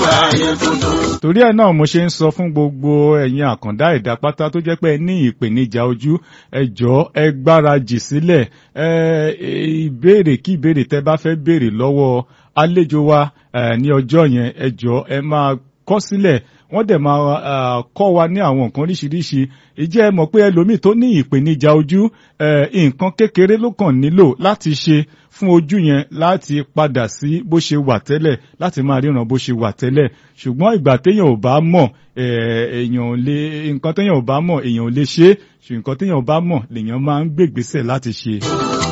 ayé tuntun. torí ẹ̀ náà mo ṣe ń sọ fún gbogbo ẹ̀yin àkàndá ẹ̀dá pátá tó jẹ́ pé ẹ ní ìpèníjà ojú ẹ jọ̀ọ́ ẹ gbáradì sílẹ̀ ẹ ìbéèrè kí ìbéèrè tẹ́ bá fẹ́ béèrè lọ́wọ́ àlejò wa eh, ní ọjọ́ yẹn ẹ jọ̀ọ́ ẹ máa kọ sílẹ̀ wọ́n dẹ̀ máa ah, kọ́ wa ní àwọn nǹkan oríṣiríṣi ìjẹ́ ẹ mọ̀ pé ẹlòmíì tó ní ìpèníjà ojú eh, nǹkan kékeré ló kàn nílò láti ṣe fún ojú yẹn láti padà sí bó ṣe wà tẹ́lẹ̀ láti máa ríran bó ṣe wà tẹ́lẹ̀ ṣùgbọ́n ìgbà téèyàn ò bá mọ̀ eh, èèyàn ò lè nǹkan téèyàn ò bá mọ̀ èèyàn ò lè ṣe é ṣùgbọ́n nǹkan téèyàn ò bá mọ̀ lèèyàn máa ń gbègbésẹ̀ láti ṣe.